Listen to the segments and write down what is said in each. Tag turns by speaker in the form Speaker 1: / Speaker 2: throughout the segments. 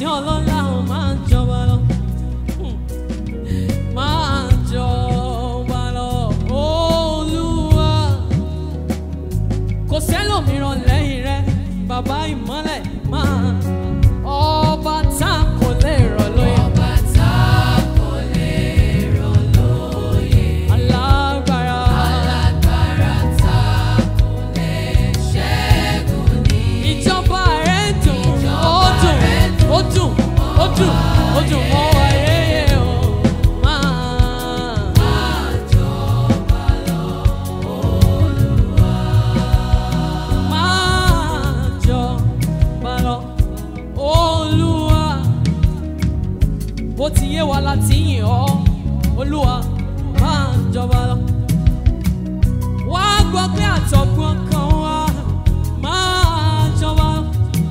Speaker 1: tí ọlọ́lá ò máa ń jọba lọ. Hmm. Máa jọba lọ, Olúwa. Kò sẹ́lòmíràn lẹ́yìn rẹ̀, bàbá ìmọ́lẹ̀ máa. Ọba tá kò lè rọ̀ lóyè.
Speaker 2: Ọba tá kò lè rọ̀ lóyè.
Speaker 1: Alágbára.
Speaker 2: Alágbára tá kò lè ṣẹ́gun ní.
Speaker 1: Ìjọba rẹ̀ dùn, ó
Speaker 2: Ìjọba
Speaker 1: dùn,
Speaker 2: rẹ̀ dùn,
Speaker 1: ó dùn, ó dùn, ó dùn mọ́ wa yéye o. Máa.
Speaker 2: Máa jọba lọ,
Speaker 1: máa jọba lọ. Olúwa, bó ti yé wa láti yìn ọ́, Olúwa máa jọba lọ. Wá gbọ́ pé àtọ̀gbọ́n kan wá máa jọba lọ.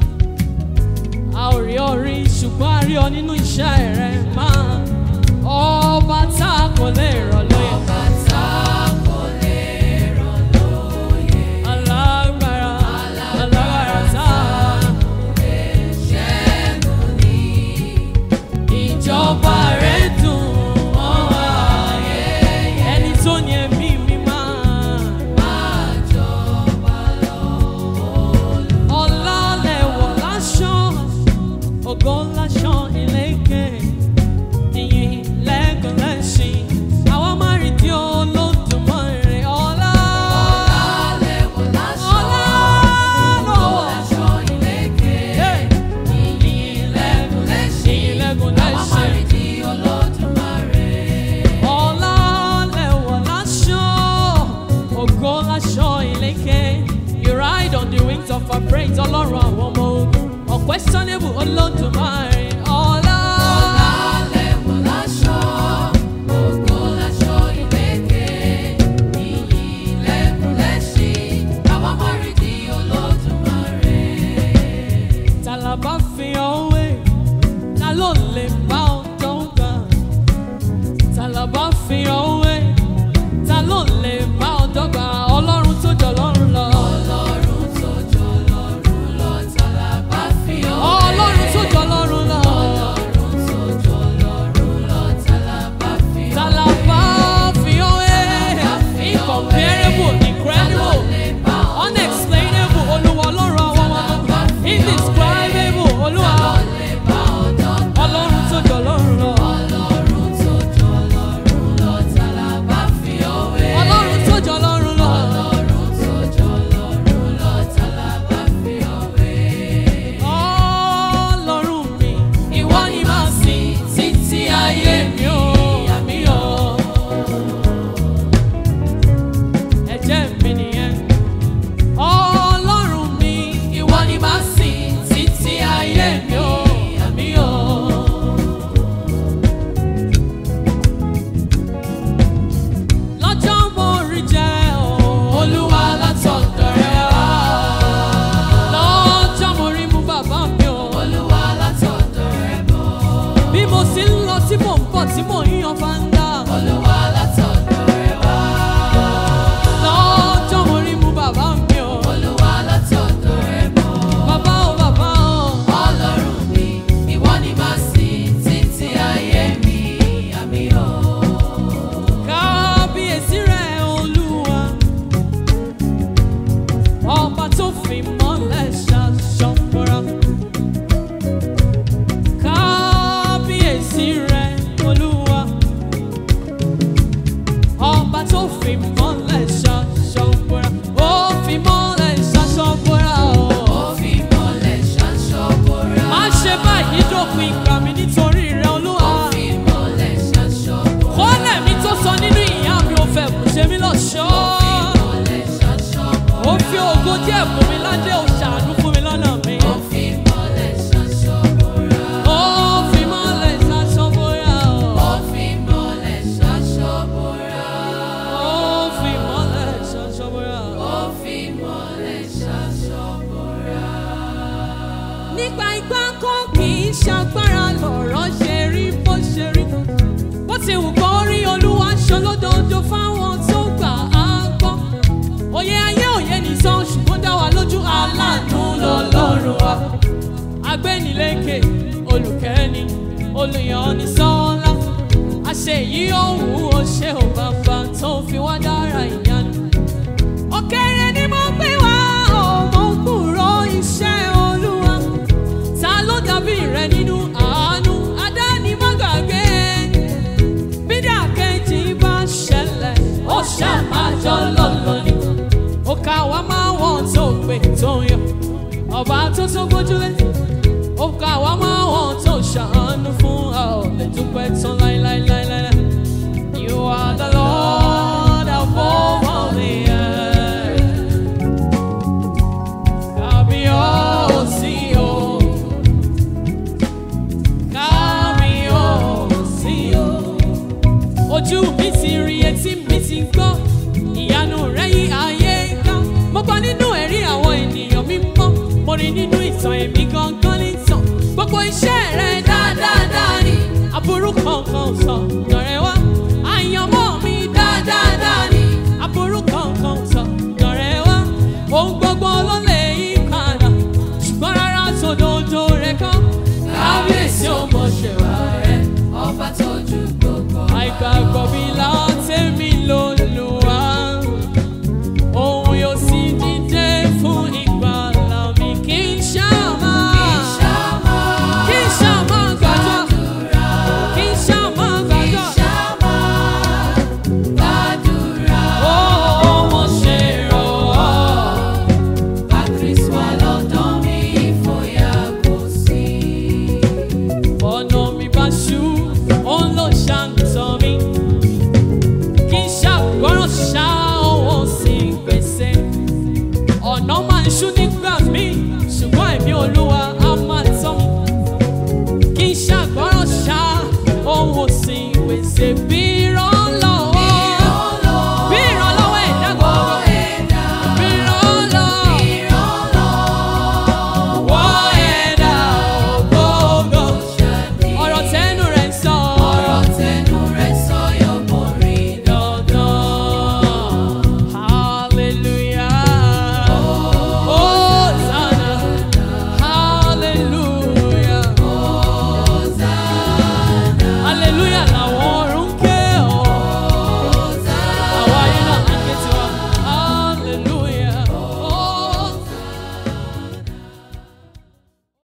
Speaker 1: A ò rí ọ rí ṣùgbọ́n a rí ọ nínú iṣẹ́ rẹ máa. Ọba tá a kò lè rọ̀ lóyè.
Speaker 2: Ọba tá kò lè rọ̀ lóyè.
Speaker 1: Alágbára, alágbára tá a.
Speaker 2: Ṣẹ́gun ní.
Speaker 1: Ìjọba rẹ̀ dùn mọ́ wa. Ẹni tó ní ẹ̀mí mi máa.
Speaker 2: Máa jọba lọ,
Speaker 1: Ọlá lẹ̀wọ̀ láṣọ, ògo láṣọ ìlékè. Ìyìn lẹ́gàn lẹ́ṣin. Àwa máa rí di Olódùmarè. Ọlá.
Speaker 2: Alẹ́wọ̀ láṣọ,
Speaker 1: Ọlá
Speaker 2: ògo
Speaker 1: lọ́wọ́.
Speaker 2: láṣọ ìlékè.
Speaker 1: Hey.
Speaker 2: Ìyìn lẹ́gùn lẹ́ṣin.
Speaker 1: Ìyìn lẹ́gùn
Speaker 2: Àwa
Speaker 1: lẹ́ṣin.
Speaker 2: máa rí di Olódùmarè.
Speaker 1: Ọlá lẹ̀wọ̀ láṣọ, ògo láṣọ ìlékè. You ride on the wings of our praise, Ọlọ́run àwọn ọmọ ogun. Unquestionable Olódùmarè. Ọlá.
Speaker 2: Alẹ́wọ̀ láṣọ, ògo láṣọ ìlékè. Ìyìn lẹ́gùn lẹ́ṣin. Àwa máa rí di Olódùmarè.
Speaker 1: Ta la bá fi ọwé? Ta ló lè bá ọjọ́ gbà? Ta la bá fi ọwé? Ta ló lè bá ọjọ́ gbà? Ọlọ́run tó jọ lọ́run lọ.
Speaker 2: Ọlọ́run tó jọ lọ́run lọ, ta la bá fi ọ́ wé?
Speaker 1: Ọlọ́run tó jọ lọ́run lọ.
Speaker 2: Ọlọ́run tó jọ lọ́run lọ, ta la bá fi ọ́
Speaker 1: Ta la bá fi ọwé? Incomparable, incredible, unexplainable, Olúwa Ọlọ́run àwọn ọmọ ọmọ. Indescribable, Olúwa.
Speaker 2: lè bá ọ̀dọ́ gbà?
Speaker 1: Ọlọ́run tó jọ lọ́run lọ.
Speaker 2: Ọlọ́run tó jọ lọ́run lọ, ta la bá fi ọ́ wé?
Speaker 1: Ọlọ́run tó jọ lọ́run lọ.
Speaker 2: Ọlọ́run tó jọ lọ́run lọ, ta la bá fi ọ́ wé?
Speaker 1: Ọlọ́run mi, ìwọ ni màá sìn títí ayé mi ò àmì ọ̀. Ẹ̀jẹ̀ mi nìyẹn. Ọlọ́run mi, ìwọ ni màá sìn títí ayé mi ò àmì ọ̀. Lọ́jọ́ mo rí jẹ́ o, Olúwa látọ̀dọ̀ rẹ wá. Lọ́jọ́ mo rí mú bàbá mi o.
Speaker 2: Olúwa látọ̀dọ̀ rẹ bọ̀.
Speaker 1: Bí mo sì ń lọ tí mò ń bọ̀ tí mò ń yan fáńdà.
Speaker 2: Olúwa látọ̀dọ̀ rẹ wá.
Speaker 1: Lọ́jọ́ mo rí mú bàbá mi o.
Speaker 2: Olúwa látọ̀dọ̀ rẹ bọ̀.
Speaker 1: Bàbá o bàbá o.
Speaker 2: Ọlọ́run mi, ìwọ ni màá sìn títí ayé mi, àmì ò.
Speaker 1: Kábíyèsí rẹ̀ Olúwa. Ọba tó fi mọ́lẹ̀ ṣaṣọ́pọ̀ra. Kábíyèsí rẹ̀ Olúwa. Ọba tó fi mọ́lẹ̀ ṣaṣọ́pọ̀ra. Ó fi mọ́lẹ̀ ṣaṣọ́pọ̀ra o.
Speaker 2: Ó fi mọ́lẹ̀ ṣaṣọ bora.
Speaker 1: Má ṣe báyìí dópin ìgbà mi nítorí rẹ̀ Olúwa.
Speaker 2: Ó fi mọ́lẹ̀ ṣaṣọ bora.
Speaker 1: Kọ́lẹ̀ mi tó sọ nínú ìyá mi ò fẹ́ kù ṣe mí lọ́ṣọ́.
Speaker 2: Mọ́lẹ̀ ṣaṣọ bora.
Speaker 1: Ó fi ògo díẹ̀ fún mi ládé ó ṣàánú fún mi lọ́nà mi.
Speaker 2: Ó fi mọ́lẹ̀ ṣaṣọ bora.
Speaker 1: Ó fi mọ́lẹ̀ ṣaṣọ bóyá o.
Speaker 2: Ó fi mọ́lẹ̀ ṣaṣọ bora.
Speaker 1: Ó fi mọ́lẹ̀ ṣaṣọ bóyá o.
Speaker 2: Ó fi mọ́lẹ̀ ṣaṣọ bora.
Speaker 1: Nípa ipá kan kì í ṣagbára lọ̀rọ̀ ṣe rí bó ṣe rí. Bó ti wù kó rí olúwa ṣe lódodo fáwọn tó gbà á gbọ́. Òye ayé òye nìsan ṣùgbọ́n dá wa lójú aláàánú lọ́lọ́run wa. Agbẹ́nilékè olùkẹ́ni olùyọ̀ni sọ́lá àṣẹ yìí òun ó ṣe ò bàbá tó fi wá dára ìyanu. òkèrè ni mo gbé wá ọmọ kúrò iṣẹ́ olúwa ta ló dàbí rẹ nínú àánú adánimọ̀gàgé bídà kejì bá ṣẹlẹ̀ ó ṣàmájọ́ lọ́lọ́ ni ó ká wá máa wọ́n tó pè tó ń yọ ọba tó tó gbójúlé ó ká wá máa wọ́n tó ṣàánú fún a ò lè dúpẹ́ tán láíláíláíláí. You are the Lord above all the earth. Kábíyèsí o. Kábíyèsí o. Ojú mi ti rí etí mi ti gbọ́, ìyanu rẹ̀ yí ayé ká. Mo gbọ́ nínú ẹ̀rí àwọn ènìyàn mímọ́, mo rí nínú ìtàn èmi gangan nìtàn. Gbogbo iṣẹ́ rẹ̀ dáadáa ni, aburú kankan ò sọ.